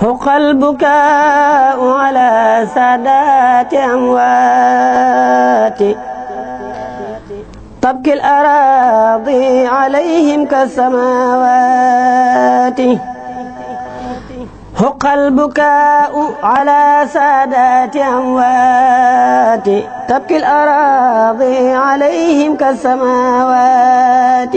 حق البكاء على سادات أموات تبكي الأراضي عليهم كالسماوات حق البكاء على سادات أموات تبكي الأراضي عليهم كالسماوات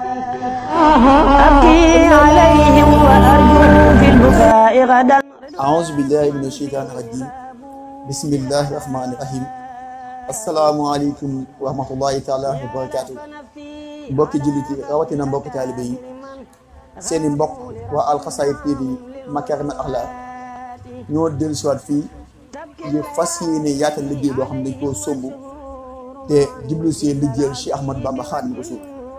أبكي عليهم وأرجو في البكاء غدا أعوذ بالله من الشيطان الرجيم بسم الله الرحمن الرحيم asalaamaaleykum wa rahmatullahi taala wa barakaatu mbokki jullit yi rawatina mbokki taalibe yi seeni mbokk waa Alxasaayid TV Makarimal Akhlaq ñoo dellu siwaat fii ngir fas yéene yaatal liggéey boo xam ne dañ koo somb te jublu see liggéeyal Cheikh Ahmad Bamba Xaadimu Rasuul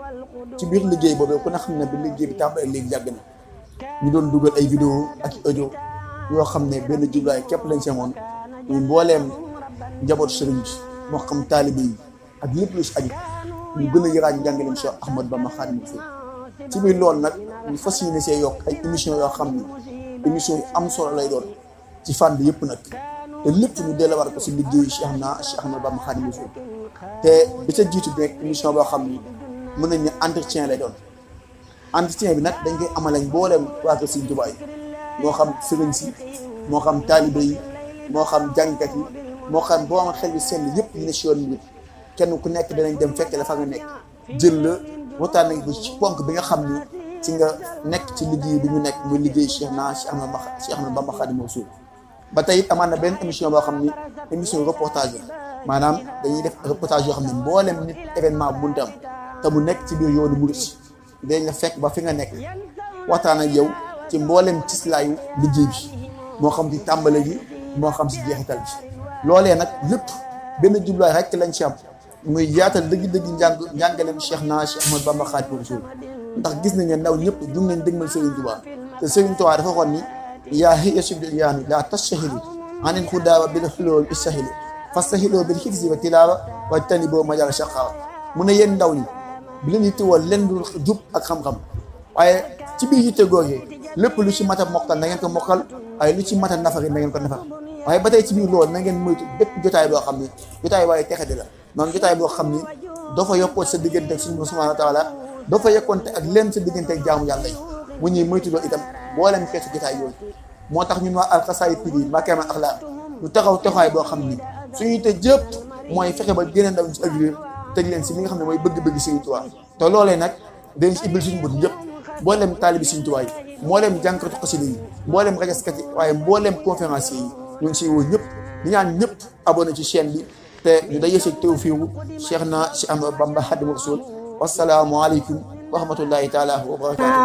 ci biir liggéey boobu ku ne xam ne bi liggéey bi tàmbalee léegi yàgg na ñu doon dugal ay vidéo ak audio yoo xam ne benn jublaay képp lañ semoon muy mbooleem njaboot sëriñ bi moo xam taalibe yi ak lépp lu si aju ñu gën a yaraat njàngaleem Cheikh Ahmad Bamba Xaadimu Rasuul ci biir loolu nag ñu fas yéene see yokk ay émission yoo xam ni émission yu am solo lay doon ci fànn yëpp nag te lépp ñu delluwaat ko si liggéeyu Cheikh na Cheikh Ahmad Bamba Xaadimu Rasuul te bi ca jiitu bi nekk émission boo xam ni mën nañ ne entretien lay doon entretien bi nag dañ koy amalañ mbooleem waa kër Sëriñ Tuubaa yi moo xam sëriñ si moo xam taalibe yi moo xam jàngkat yi moo xam boo am xel bi seen yëpp ñu ne si yoon bi kenn ku nekk danañ dem fekk la fa nga nekk jël la waxtaan nañ ko ci ponk bi nga xam ni ci nga nekk ci liggéey bi ñu nekk muy liggéey Cheikh na Cheikh Ahmad Cheikh Ahmad Bamba Xaadimu Rasuul ba tey it amaan na benn émission boo xam ni émission reportage la maanaam dañuy def reportage yoo xam ne mboolem nit événement bu munti am te mu nekk ci biir yoonu murit dañ la fekk ba fi nga nekk waxtaan ak yow ci mboolem cislaayu liggéey bi moo xam ci tàmbale gi moo xam si jeexital bi loolee nag lépp benn jubluwaay rek lañ ci am muy yaatal dëgg-dëgg njàng njàngaleem Cheikh na Cheikh Ahmad Bamba Xaadimu Rasuul ndax gis nañ ne ndaw ñëpp jug nañ dëgmal Serigne Touba te Serigne Touba dafa waxoon ni yaa hiya subdil yaanu laa tastahilu anil xudaaba bil xulóol istahilu fastahiloo bil xifsi wa tilaawa wa tani boo majal shaqaawa mu ne yéen ndaw ñi bi leen yittewoo leen dul jub ak xam-xam waaye ci biir yitte googee lépp lu ci mat a mokkal na ngeen ko mokkal waaye lu ci mat a nafari na ngeen ko nafar waaye ba tey ci biir loolu na ngeen moytu bépp jotaay boo xam ni jotaay waaye texe di la noonu jotaay boo xam ni doo fa yokkoon sa diggante ak suñu subhaanahu wa taala doo fa yokkoonte ak leen sa diggante ak jaamu yàlla yi mu ñuy moytu loolu itam mboolem xeetu jotaay yooyu moo tax ñun waa Alxasaayid TV Makarimal Akhlaq lu taxaw taxawaay boo xam ni suñuy te jëpp mooy fexe ba gën a ndaw ci ëllëg tëj leen si li nga xam ne mooy bëgg-bëgg Sëriñ Tuubaa te loolee nag dañ si ibbil suñu bët ñëpp mboolem taalibi Sëriñ Tuubaa yi mboolem jànkatu xasida yi mboolem rajaskat yi waaye mboolem conférencier yi ñu ngi siy woo ñëpp di ñaan ñëpp abonné ci chaîne bi te ñu day yëseg tawfiiru Cheikh na Cheikh Ahmad Bamba Xaadimu Rasuul wasalaamu aleykum wa rahmatullahi taala wa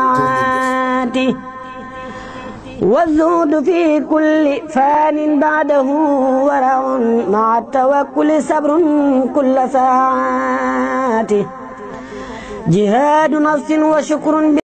barakaatu والزهد في كل فان بعده ورع مع التوكل صبر كل ساعات جهاد نفس وشكر